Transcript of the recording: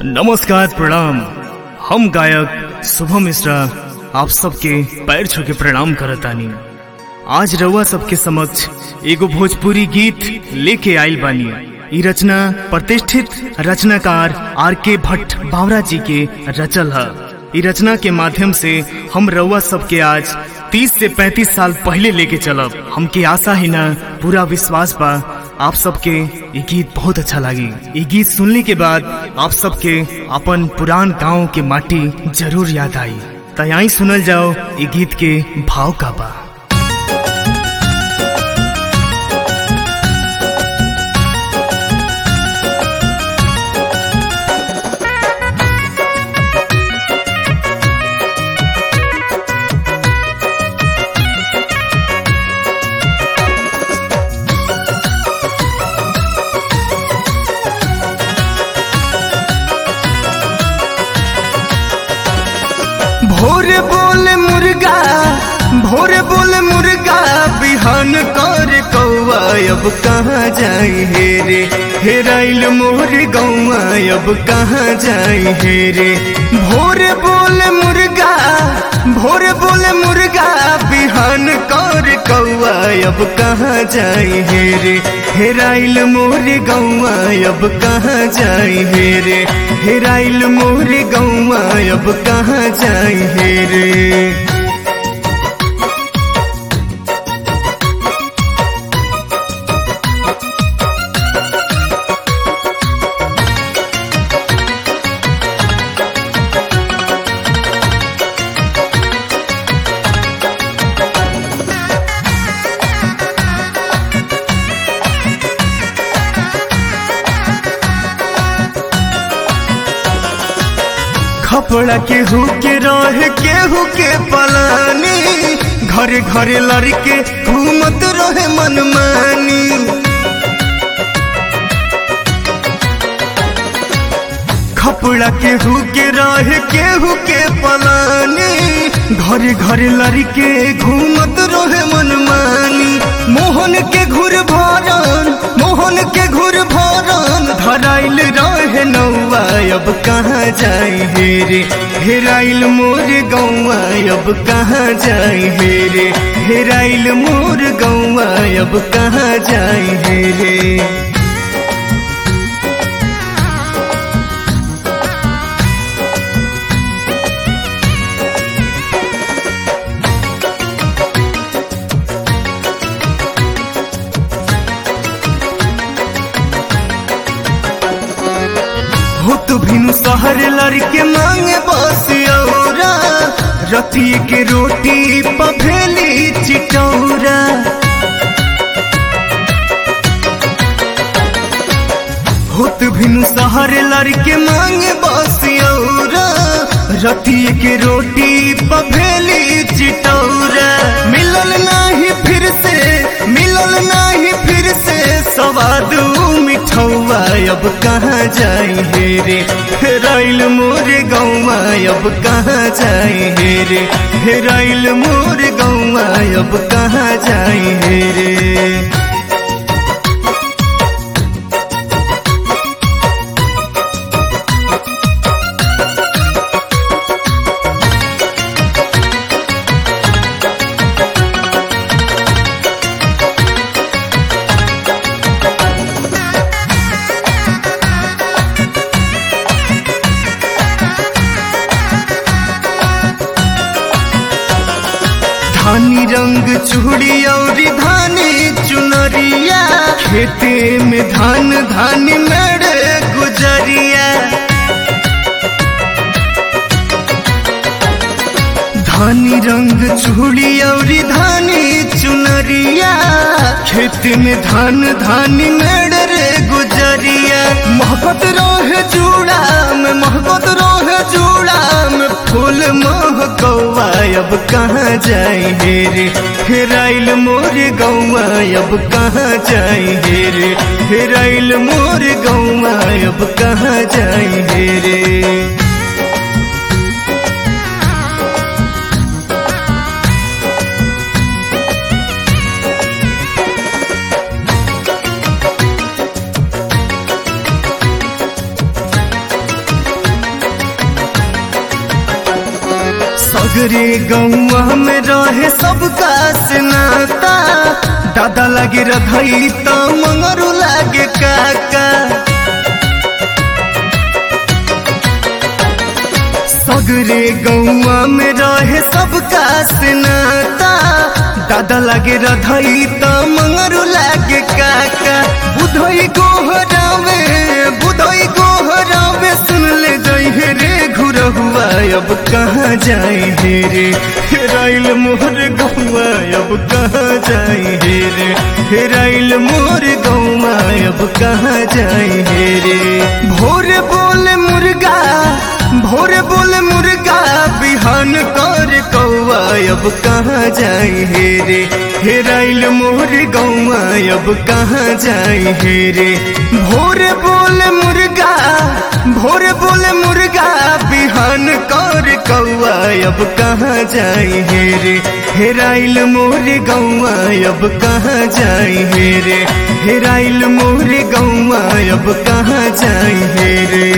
नमस्कार प्रणाम हम गायक शुभम मिश्रा आप सबके पैर छू के प्रणाम करतानी आज रउआ सबके समक्ष एगो भोजपुरी गीत लेके आइल बानी ई रचना प्रतिष्ठित रचनाकार आर के भट्ट बावरा जी के रचल है ई रचना के माध्यम से हम रउआ सबके आज 30 से 35 साल पहले लेके चलब हमके आशा ही ना पूरा विश्वास बा आप सबके ये गीत बहुत अच्छा लगी ये गीत सुनने के बाद आप सबके अपन पुरान गांव के माटी जरूर याद आई तयाई सुनल जाओ ये गीत के भाव का बा भोरे बोले मुर्गा भोरे बोले मुर्गा बिहान कर कौआ अब कहाँ जाई हे रे हेराइल मोर गौआ अब कहाँ जाई हे रे भोरे बोले मुर्गा भोरे बोले मुर्गा बिहान कर कौआ अब कहाँ जाई हे रे हेराइल मोर गौआ अब कहाँ जाई हे रे हेराइल मोर गौआ अब कहाँ जाई हे रे खपड़ा केहू के रह केहू के पलानी घरे घरे लड़के घूमत रहे मनमानी खपड़ा केहू के रह केहू के पलानी घरे घरे लड़के घूमत रहे मनमानी मोहन के घुर भरन मोहन के घुर भरन धराइल रहे नौआ अब कहाँ जाई हे रे हेराइल मोर गौआ अब कहाँ जाई हे रे हेराइल मोर गौआ अब कहाँ जाई हे रे हो तो भिनु शहर लड़के मांगे बस औरा रती के रोटी पभेली चिटौरा होत भिनु शहर लड़के मांगे बस औरा रती के रोटी पभेली चिटौरा मिलल नाही फिर से मिलल नाही फिर से सवाद मिठौआ अब कहाँ जाई हे रे हेराइल मोर गौआ अब कहाँ जाई हे रे हेराइल मोर गौआ अब कहाँ जाई हे रे धानी रंग चूड़ी और धानी चुनरिया खेते में धान धानी मेड़ गुजरिया धानी रंग चूड़ी और धानी चुनरिया खेत में धान धानी मेड़ रे गुजरिया मोहब्बत रोहे जूड़ा में मोहब्बत रोहे जूड़ा में फूल मोह गौआ अब कहाँ जाई हे रे हेराइल मोर गौआ अब कहाँ जाई हे रे हेराइल मोर गौआ अब कहाँ जाई हे रे सगरे गौआ में रहे सबका स्नाता दादा लगे रधई तो मंगरू लागे काका सगरे गौआ में रहे सबका स्नाता दादा लगे रधई तो मंगरू लागे काका बुधई गोहरावे बुधई गोहरावे सुन ले जई रे घुरहुआ अब कहाँ जाए हे रे हेराइल मोर गौआ अब कहाँ जाए हे रे हेराइल मोर गौआ अब कहाँ जाए हे रे भोर बोले मुर्गा भोर बोले मुर्गा बिहान कर कौआ अब कहाँ जाए हे रे हेराइल मोर गौआ अब कहाँ जाए हे रे भोर बोले मुर्गा भोर बोले मुर्गा बिहान कर कौआ अब कहाँ जाए हे रे हेराइल मोर गौआ अब कहाँ जाए हे रे हेराइल मोर गौआ अब कहाँ जाए हे रे